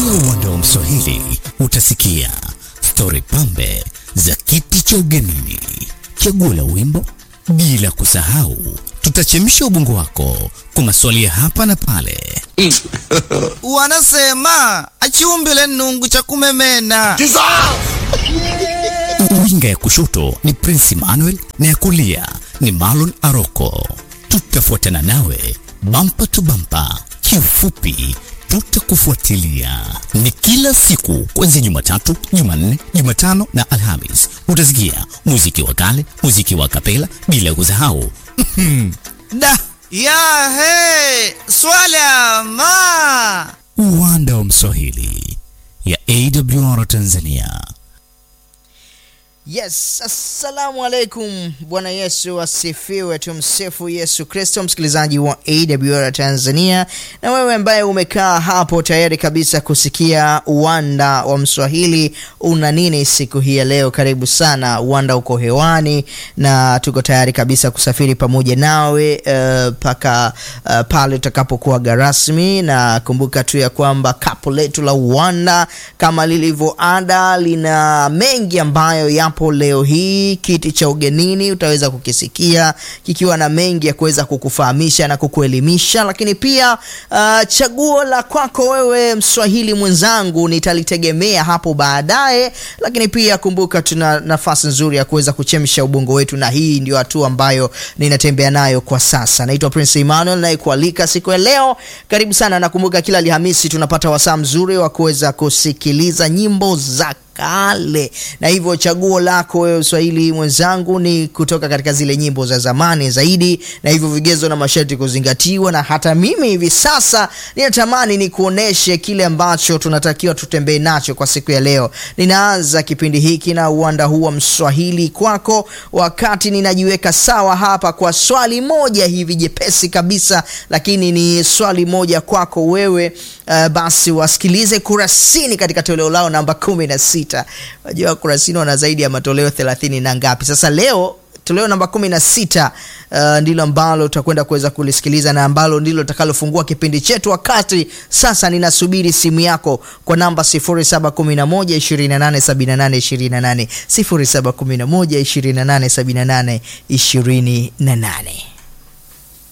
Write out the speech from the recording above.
Ndani ya uwanda wa Mswahili utasikia stori pambe za kiti cha ugenini, chaguo la wimbo, bila kusahau tutachemsha ubongo wako kwa maswali ya hapa na pale. Wanasema achiumbile nungu cha kumemena. Winga ya kushoto ni Prince Emmanuel na ya kulia ni Marlon Aroko. Tutafuatana nawe bampa tu bampa, kiufupi tutakufuatilia. Ni kila siku kuanzia Jumatatu, Jumanne, Jumatano na Alhamis. Utasikia muziki wa kale, muziki wa kapela, bila kusahau Da ya he swala ma uwanda wa Mswahili ya AWR Tanzania. Yes, assalamu alaikum. Bwana Yesu asifiwe. Tumsifu Yesu Kristo, msikilizaji wa AWR Tanzania, na wewe ambaye umekaa hapo tayari kabisa kusikia uwanda wa Mswahili una nini siku hii ya leo. Karibu sana, uwanda uko hewani na tuko tayari kabisa kusafiri pamoja nawe mpaka uh, uh, pale tutakapokuaga rasmi, na kumbuka tu ya kwamba kapu letu la uwanda kama lilivyo ada lina mengi ambayo yapo leo hii. Kiti cha ugenini utaweza kukisikia kikiwa na mengi ya kuweza kukufahamisha na kukuelimisha, lakini pia uh, chaguo la kwako wewe mswahili mwenzangu nitalitegemea hapo baadaye, lakini pia kumbuka, tuna nafasi nzuri ya kuweza kuchemsha ubongo wetu, na hii ndio hatua ambayo ninatembea nayo kwa sasa. Naitwa Prince Emmanuel naye kualika siku ya leo, karibu sana. Nakumbuka kila Alhamisi tunapata wasaa mzuri wa kuweza kusikiliza nyimbo za kale na hivyo chaguo lako wewe Uswahili mwenzangu ni kutoka katika zile nyimbo za zamani zaidi, na hivyo vigezo na masharti kuzingatiwa. Na hata mimi hivi sasa ninatamani ni kuoneshe kile ambacho tunatakiwa tutembee nacho kwa siku ya leo. Ninaanza kipindi hiki na uwanda huu wa Mswahili kwako, wakati ninajiweka sawa hapa kwa swali moja hivi jepesi kabisa, lakini ni swali moja kwako wewe. Uh, basi wasikilize Kurasini katika toleo lao namba kumi na sita. Unajua Kurasini wana zaidi ya matoleo thelathini na ngapi? Sasa leo toleo namba kumi na sita uh, ndilo ambalo tutakwenda kuweza kulisikiliza na ambalo ndilo takalofungua kipindi chetu. Wakati sasa ninasubiri simu yako kwa namba 0711287828 0711287828.